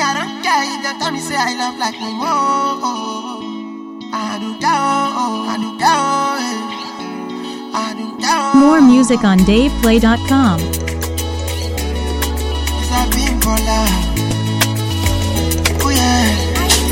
I don't care if they tell me say I love like me more. I do that, I do that, eh. I do that. More music on DavePlay.com. It's a big baller. Oh yeah.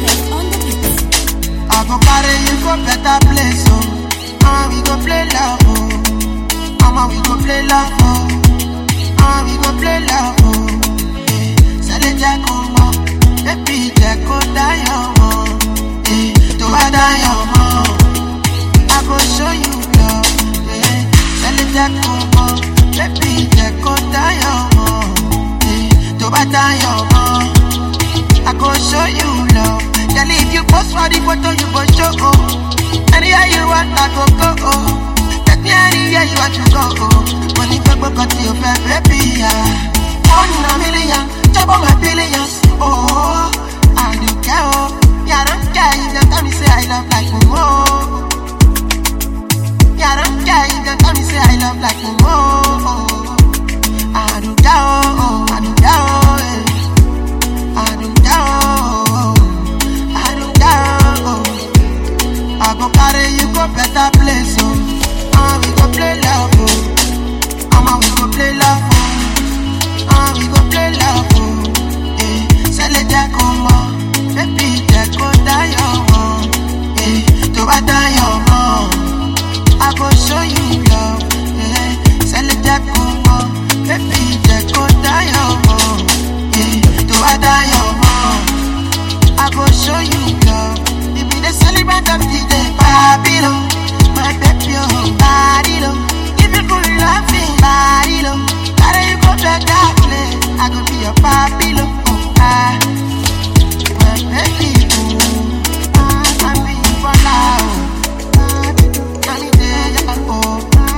I go carry you go better place, oh. Mama, we go play love, oh. Mama, we go play love, oh. Mama, we go play love, oh. Eh, Sale jẹ́ kó mọ̀, baby jẹ́ kó dáyọ̀ mọ̀. Eh, tó bá dáyọ̀ mọ̀, I go show you love. Eh, Sale jẹ́ kó mọ̀, baby jẹ́ kó dáyọ̀ mọ̀. Eh, tó bá dáyọ̀ mọ̀. I go show you love. Then if you post for the photo, you go show oh. Anywhere you want, I go go oh. Take me anywhere you want to go oh. Money go go go to your fair baby yeah. One in a million, chop on my billions oh. I don't care oh. Yeah, I don't care if they tell me say I love like me oh. Yeah, I don't care if they tell me say I love like me oh. I don't care oh. I don't care oh. eh. I don't know. I don't know. I go carry you go better place, oh. Ah, we go play love, oh. Mama, we go play love, oh. Ah, we go play love, oh. Eh, sele jẹ́ kó mọ̀, baby jẹ́ kó dáyọ̀ mọ̀. Eh, tó bá dáyọ̀ mọ̀, I go show you love. Eh, sele jẹ́ kó mọ̀, baby jẹ́ kó dáyọ̀ mọ̀. Eh, tó bá dáyọ̀ mọ̀. I go show you love. We be the celebrant of the day, Babylon. My baby, oh, Babylon. If you could laughing, Babylon. Carry you go back that place. I go be your Babylon. Oh, ah. My baby, oh. Ah, I'm being for now. Can you tell ya, oh.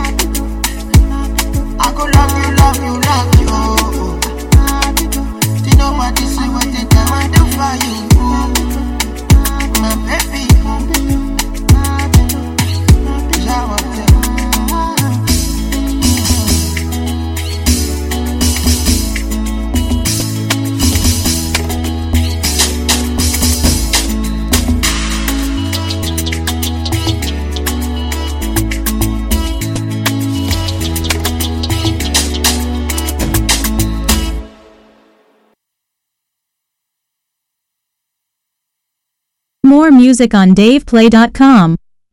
I go love you, love you, love you, oh. You know what this is what they can I do for you, oh. My baby, oh. Shower them. More music on DavePlay.com.